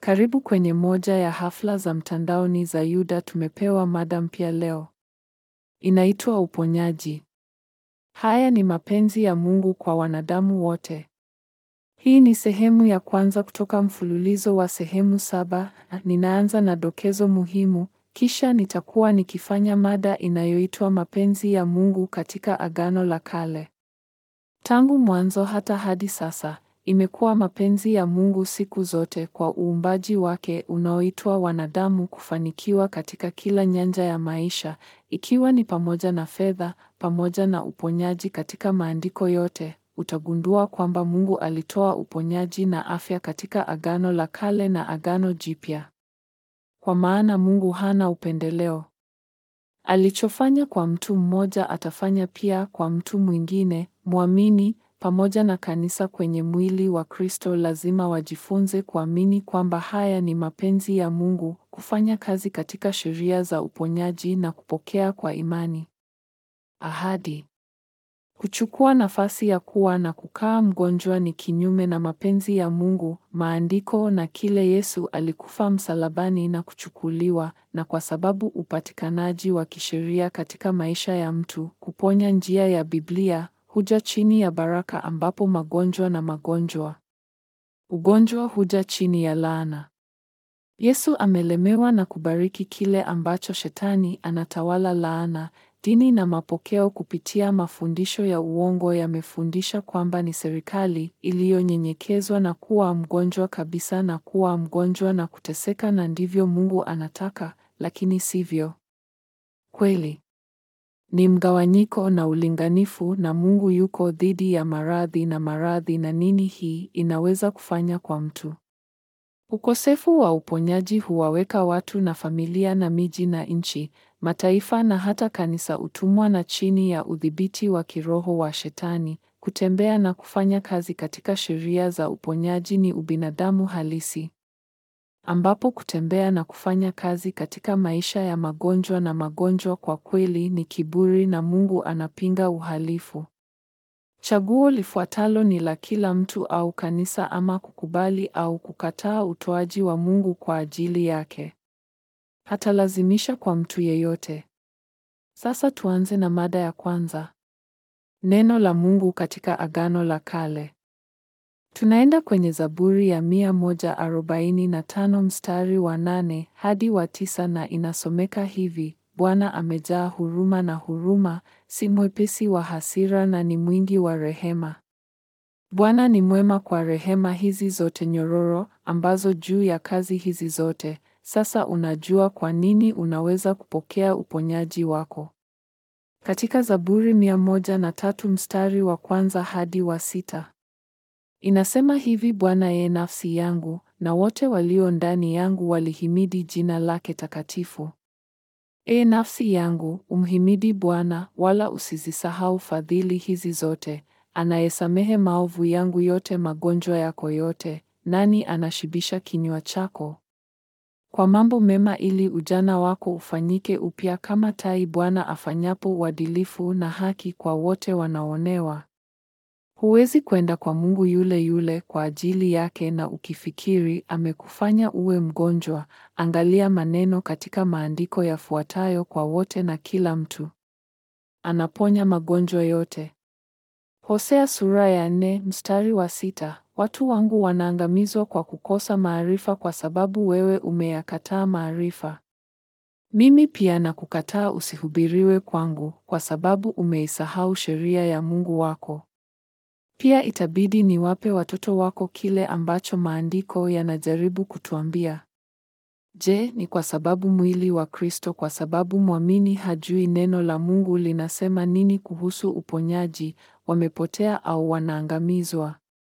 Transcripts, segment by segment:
Karibu kwenye moja ya hafla za mtandaoni za Yuda. Tumepewa mada mpya leo, inaitwa uponyaji. Haya ni mapenzi ya Mungu kwa wanadamu wote. Hii ni sehemu ya kwanza kutoka mfululizo wa sehemu saba. Ninaanza na dokezo muhimu, kisha nitakuwa nikifanya mada inayoitwa mapenzi ya Mungu katika Agano la Kale. Tangu mwanzo hata hadi sasa, imekuwa mapenzi ya Mungu siku zote kwa uumbaji wake unaoitwa wanadamu kufanikiwa katika kila nyanja ya maisha, ikiwa ni pamoja na fedha, pamoja na uponyaji katika maandiko yote. Utagundua kwamba Mungu alitoa uponyaji na afya katika Agano la Kale na Agano Jipya. Kwa maana Mungu hana upendeleo. Alichofanya kwa mtu mmoja atafanya pia kwa mtu mwingine. Mwamini pamoja na kanisa kwenye mwili wa Kristo lazima wajifunze kuamini kwamba haya ni mapenzi ya Mungu, kufanya kazi katika sheria za uponyaji na kupokea kwa imani ahadi. Kuchukua nafasi ya kuwa na kukaa mgonjwa ni kinyume na mapenzi ya Mungu, maandiko na kile Yesu alikufa msalabani na kuchukuliwa, na kwa sababu upatikanaji wa kisheria katika maisha ya mtu, kuponya njia ya Biblia huja chini ya baraka ambapo magonjwa na magonjwa. Ugonjwa huja chini ya laana. Yesu amelemewa na kubariki kile ambacho Shetani anatawala laana. Dini na mapokeo kupitia mafundisho ya uongo yamefundisha kwamba ni serikali iliyonyenyekezwa na kuwa mgonjwa kabisa na kuwa mgonjwa na kuteseka na ndivyo Mungu anataka, lakini sivyo kweli. Ni mgawanyiko na ulinganifu na Mungu yuko dhidi ya maradhi na maradhi na nini hii inaweza kufanya kwa mtu. Ukosefu wa uponyaji huwaweka watu na familia na miji na nchi, mataifa na hata kanisa utumwa na chini ya udhibiti wa kiroho wa Shetani. Kutembea na kufanya kazi katika sheria za uponyaji ni ubinadamu halisi, ambapo kutembea na kufanya kazi katika maisha ya magonjwa na magonjwa kwa kweli ni kiburi na Mungu anapinga uhalifu. Chaguo lifuatalo ni la kila mtu au kanisa ama kukubali au kukataa utoaji wa Mungu kwa ajili yake. Hatalazimisha kwa mtu yeyote. Sasa tuanze na mada ya kwanza. Neno la Mungu katika Agano la Kale. Tunaenda kwenye Zaburi ya mia moja arobaini na tano mstari wa nane hadi wa tisa na inasomeka hivi: Bwana amejaa huruma na huruma, si mwepesi wa hasira na ni mwingi wa rehema. Bwana ni mwema kwa rehema hizi zote nyororo ambazo juu ya kazi hizi zote. Sasa unajua kwa nini unaweza kupokea uponyaji wako. Katika Zaburi mia moja na tatu mstari wa kwanza hadi wa sita. Inasema hivi: Bwana ye nafsi yangu, na wote walio ndani yangu walihimidi jina lake takatifu. E nafsi yangu, umhimidi Bwana, wala usizisahau fadhili hizi zote, anayesamehe maovu yangu yote, magonjwa yako yote. Nani anashibisha kinywa chako kwa mambo mema, ili ujana wako ufanyike upya kama tai, Bwana afanyapo uadilifu na haki kwa wote wanaonewa. Huwezi kwenda kwa Mungu yule yule kwa ajili yake na ukifikiri amekufanya uwe mgonjwa. Angalia maneno katika maandiko yafuatayo kwa wote na kila mtu. Anaponya magonjwa yote. Hosea sura ya nne mstari wa sita. Watu wangu wanaangamizwa kwa kukosa maarifa, kwa sababu wewe umeyakataa maarifa. Mimi pia nakukataa usihubiriwe kwangu, kwa sababu umeisahau sheria ya Mungu wako. Pia itabidi niwape watoto wako kile ambacho maandiko yanajaribu kutuambia. Je, ni kwa sababu mwili wa Kristo, kwa sababu mwamini hajui neno la Mungu linasema nini kuhusu uponyaji, wamepotea au wanaangamizwa?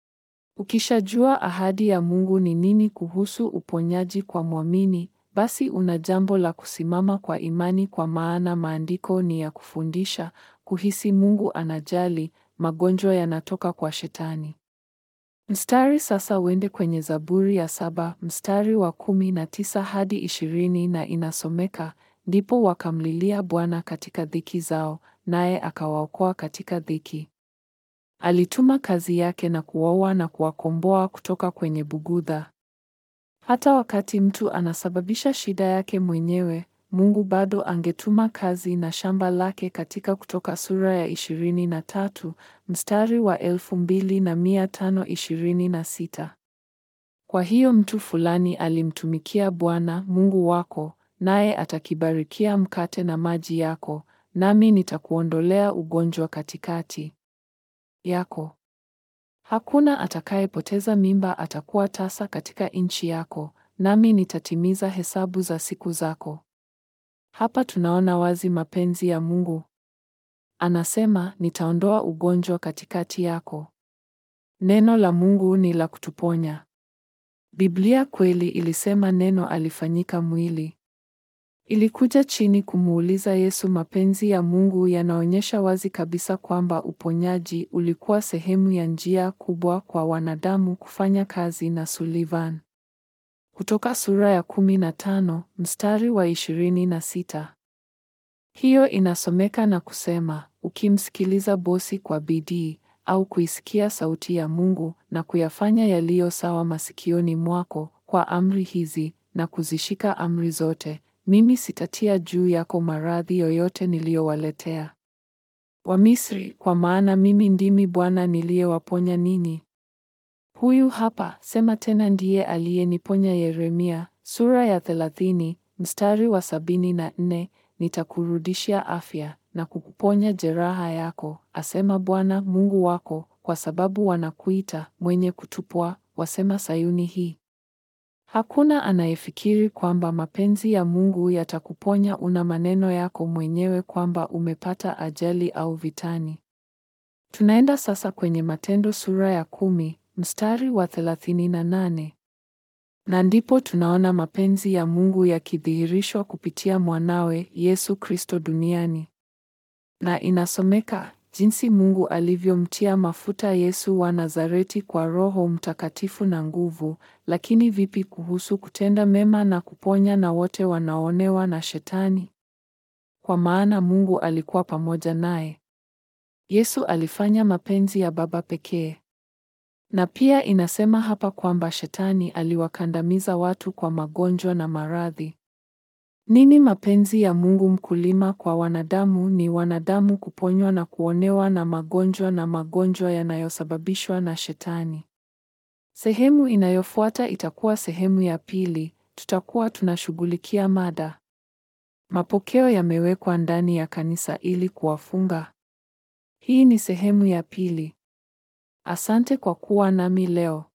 Ukishajua ahadi ya Mungu ni nini kuhusu uponyaji kwa mwamini, basi una jambo la kusimama kwa imani, kwa maana maandiko ni ya kufundisha, kuhisi Mungu anajali, magonjwa yanatoka kwa Shetani. Mstari sasa uende kwenye Zaburi ya saba mstari wa kumi na tisa hadi ishirini na inasomeka, ndipo wakamlilia Bwana katika dhiki zao, naye akawaokoa katika dhiki. Alituma kazi yake na kuwaoa na kuwakomboa kutoka kwenye bugudha. Hata wakati mtu anasababisha shida yake mwenyewe, Mungu bado angetuma kazi na shamba lake katika Kutoka sura ya ishirini na tatu mstari wa elfu mbili na mia tano ishirini na sita. Kwa hiyo mtu fulani alimtumikia Bwana Mungu wako, naye atakibarikia mkate na maji yako, nami nitakuondolea ugonjwa katikati yako. Hakuna atakayepoteza mimba atakuwa tasa katika nchi yako, nami nitatimiza hesabu za siku zako. Hapa tunaona wazi mapenzi ya Mungu. Anasema, nitaondoa ugonjwa katikati yako. Neno la Mungu ni la kutuponya. Biblia kweli ilisema neno alifanyika mwili. Ilikuja chini kumuuliza Yesu. Mapenzi ya Mungu yanaonyesha wazi kabisa kwamba uponyaji ulikuwa sehemu ya njia kubwa kwa wanadamu kufanya kazi na Sullivan. Kutoka sura ya kumi na tano mstari wa ishirini na sita. Hiyo inasomeka na kusema, ukimsikiliza bosi kwa bidii au kuisikia sauti ya Mungu na kuyafanya yaliyo sawa masikioni mwako kwa amri hizi na kuzishika amri zote, mimi sitatia juu yako maradhi yoyote niliyowaletea Wamisri, kwa maana mimi ndimi Bwana niliyewaponya ninyi. Huyu hapa sema tena ndiye aliyeniponya. Yeremia sura ya thelathini mstari wa sabini na nne nitakurudishia afya na kukuponya jeraha yako, asema Bwana Mungu wako, kwa sababu wanakuita mwenye kutupwa, wasema Sayuni hii. Hakuna anayefikiri kwamba mapenzi ya Mungu yatakuponya una maneno yako mwenyewe kwamba umepata ajali au vitani. Tunaenda sasa kwenye Matendo sura ya kumi mstari wa thelathini na nane na ndipo tunaona mapenzi ya Mungu yakidhihirishwa kupitia mwanawe Yesu Kristo duniani, na inasomeka jinsi Mungu alivyomtia mafuta Yesu wa Nazareti kwa Roho Mtakatifu na nguvu. Lakini vipi kuhusu kutenda mema na kuponya na wote wanaoonewa na Shetani? Kwa maana Mungu alikuwa pamoja naye. Yesu alifanya mapenzi ya Baba pekee. Na pia inasema hapa kwamba Shetani aliwakandamiza watu kwa magonjwa na maradhi. Nini mapenzi ya Mungu mkulima kwa wanadamu? Ni wanadamu kuponywa na kuonewa na magonjwa na magonjwa yanayosababishwa na Shetani. Sehemu inayofuata itakuwa sehemu ya pili. Tutakuwa tunashughulikia mada mapokeo yamewekwa ndani ya kanisa ili kuwafunga. Hii ni sehemu ya pili. Asante kwa kuwa nami leo.